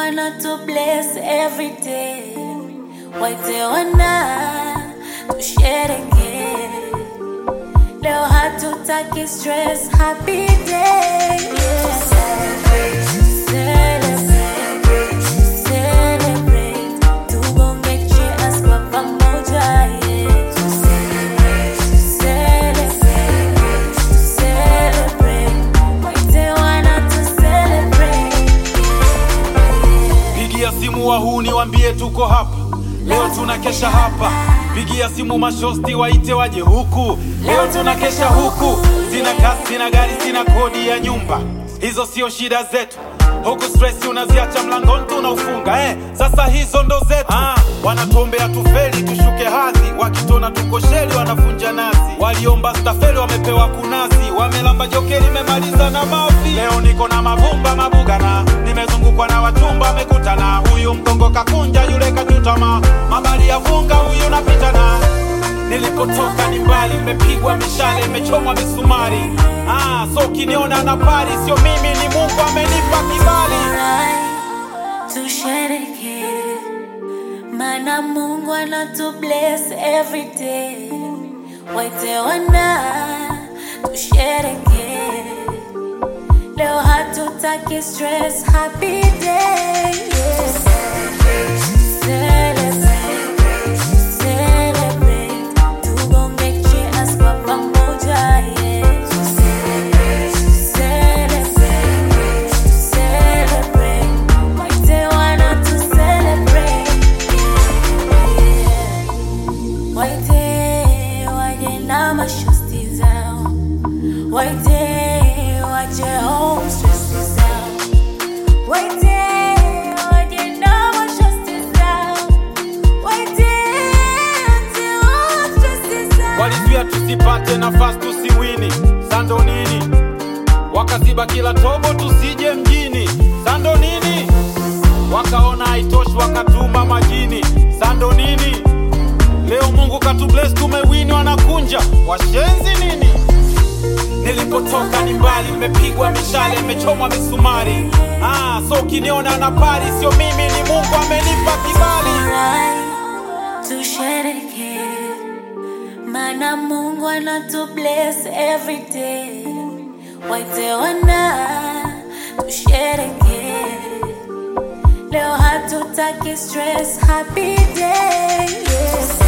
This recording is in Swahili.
anatu bless every day. Waite wana tushereke leo, hatutaki stress, happy day yeah. Celebrate, celebrate, tugonge cheers kwa pamoja yeah. Celebrate, celebrate, waite wana tu celebrate yeah. Pigia simu wahuni wambie tuko hapa leo, tunakesha hapa. Pigia simu mashosti waite waje huku leo, tunakesha huku. Sina kasi, sina gari, sina kodi ya nyumba, hizo sio shida zetu. Huku stress unaziacha mlangoni tunaufunga eh. Sasa hizo ndo zetu ah, wanatuombea tufeli tushuke hadhi, wakitona tuko sheli wanafunja nazi. Waliomba stafeli wamepewa kunazi, wamelamba jokeli memaliza na mavi. Leo niko na mavumba mabugana, nimezungukwa na wachumba wamekutana. Huyu mgongo kakunja, yule kachutama, mabali ya funga, huyu napitana Nilipotoka ni mbali, nimepigwa mishale, imechomwa misumari. Ah, so ukiniona na pari, sio mimi, ni Mungu amenipa kibali. Alright, tushereke mana Mungu anatu bless every day. Waite wana tushereke leo, hatutaki stress, happy day yeah. Celebrate, celebrate, tugonge cheers kwa pamoja yeah. Celebrate, celebrate, waite wana tu celebrate yeah. Waite waje na mashosti zao, waite waje home stress zao, waite waje na mashosti zao, waite waje home stress zao. Walizuia tusipate nafasi tusiwini, sando nini? Wakaziba kila tobo tusije mjini, sando nini? Wakaona haitoshi wakatuma majini, sando nini? Leo Mungu katubless tumewini, wanakunja washenzi nini? Nilipotoka ni mbali, nimepigwa mishale, imechomwa misumari. Ah, so ukiniona na pari, sio mimi, ni Mungu amenipa kibali. Alright, tushereke mana Mungu anatu bless every day. Waite wana tushereke leo, hatutaki stress, happy day yeah.